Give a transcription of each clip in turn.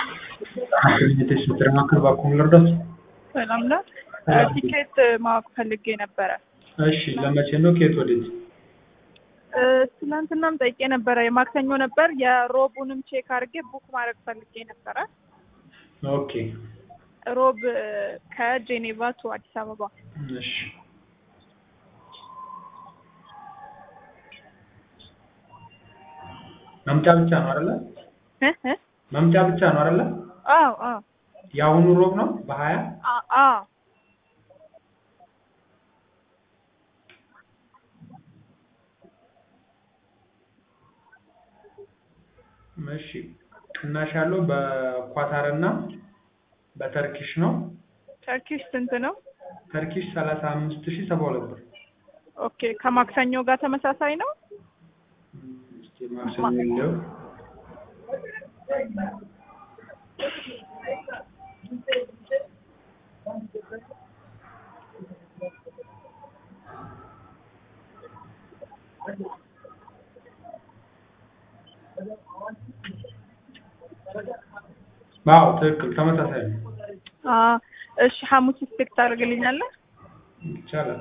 የቴሌ ማዕከል እባክዎ ልርዳዎት? ሰላም ነው። ቲኬት ማወቅ ፈልጌ ነበረ። እሺ ለመቼ ነው? ከየት ወዴት? ትናንትናም ጠይቄ ነበረ። የማክሰኞ ነበር። የሮቡንም ቼክ አድርጌ ቡክ ማድረግ ፈልጌ ነበረ። ኦኬ ሮብ ከጄኔቫ ቱ አዲስ አበባ። እሺ መምጫ ብቻ ነው አይደለ? እ እ መምጫ ብቻ ነው አይደለ? አዎ አዎ የአሁኑ ሮብ ነው በሀያ አ- አዎ እሺ ቅናሽ ያለው በኳታር እና በተርኪሽ ነው። ተርኪሽ ስንት ነው? ተርኪሽ ሰላሳ አምስት ሺህ ሰባ ሁለት ብር። ኦኬ ከማክሰኞ ጋር ተመሳሳይ ነው? እስኪ ማክሰኞ የለው አዎ ትክክል ተመሳሳይ ነው። አ እሺ ሐሙስ ስፔክ ታደርግልኛለህ? ይቻላል።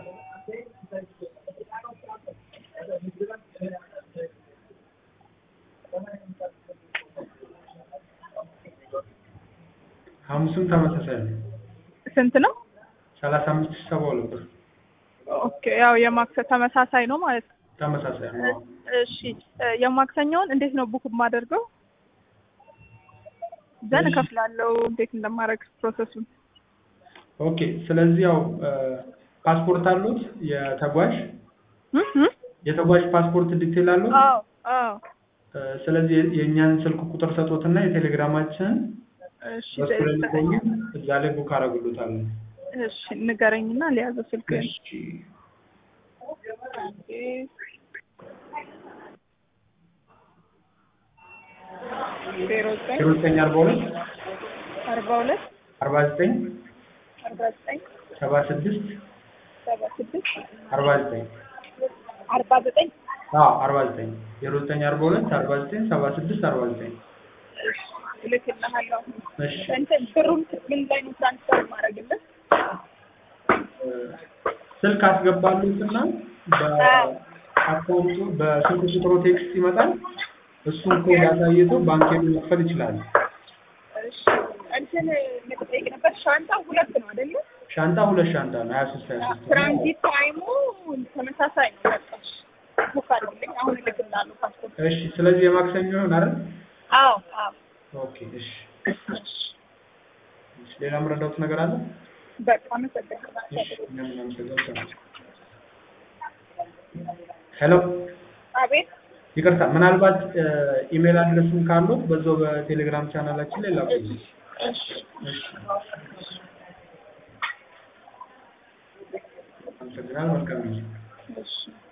ሐሙስም ተመሳሳይ ነው። ስንት ነው? ሰላሳ አምስት ሺህ ሰባ ሁለት ብር ኦኬ ያው የማክሰ ተመሳሳይ ነው ማለት ነው። ተመሳሳይ ነው። እሺ የማክሰኞውን እንዴት ነው ቡክ የማደርገው? ዘን እከፍላለሁ። እንዴት እንደማደርግ ፕሮሰሱን። ኦኬ ስለዚህ ያው ፓስፖርት አሉት የተጓዥ እም እም? የተጓዥ ፓስፖርት ዲቴል አሉት። አዎ አዎ ስለዚህ የእኛን ስልክ ቁጥር ሰጦትና የቴሌግራማችንን እሺ በሱ ላይ ልኮኝ እዛ ላይ ቡክ አደርግሎታለን። እሺ ንገረኝና ሊያዘው ስልክ እሺ ዜሮ ዘጠኝ ዜሮ ዘጠኝ አርባ ሁለት አርባ ሁለት አርባ ዘጠኝ አርባ ዘጠኝ ሰባ ስድስት ሰባ ስድስት አርባ ዘጠኝ አርባ ዘጠኝ አዎ አርባ ዘጠኝ ዜሮ ዘጠኝ አርባ ሁለት አርባ ዘጠኝ ሰባ ስድስት አርባ ዘጠኝ እልክልሃለሁ። እሺ እንትን ብሩን ምን ላይ ነው ትራንስፈር ማድረግልህ? ስልክ አስገባሉትና በአካውንቱ በስልክ ቁጥሩ ቴክስት ይመጣል። እሱን ኮድ አሳይቶ ባንክ ሄዶ መክፈል ይችላል። እሺ እንትን መጠየቅ ነበር። ሻንጣ ሁለት ነው አይደለ? ሻንጣ ሁለት ሻንጣ ነው ሀያ ሶስት ሀያ ሶስት ትራንዚት ታይሙ ተመሳሳይ ነው። በቃ እሺ፣ ቡክ አድርግልኝ። አሁን እልክልሃለሁ ፓስፖርት። እሺ ስለዚህ የማክሰኞ ይሆን አይደል? አዎ አዎ። ኦኬ እሺ እሺ ሌላ የምረዳውት ነገር አለ? በቃ አመሰግናለሁ። እሺ እኛም እናመሰግናለን። ሄሎ አቤት ይቅርታ ምናልባት ኢሜል አድረስም ካሉት በዛው በቴሌግራም ቻናላችን ላይ ላኩልኝ። እሺ እሺ አመሰግናለሁ። መልካም ጊዜ። እሺ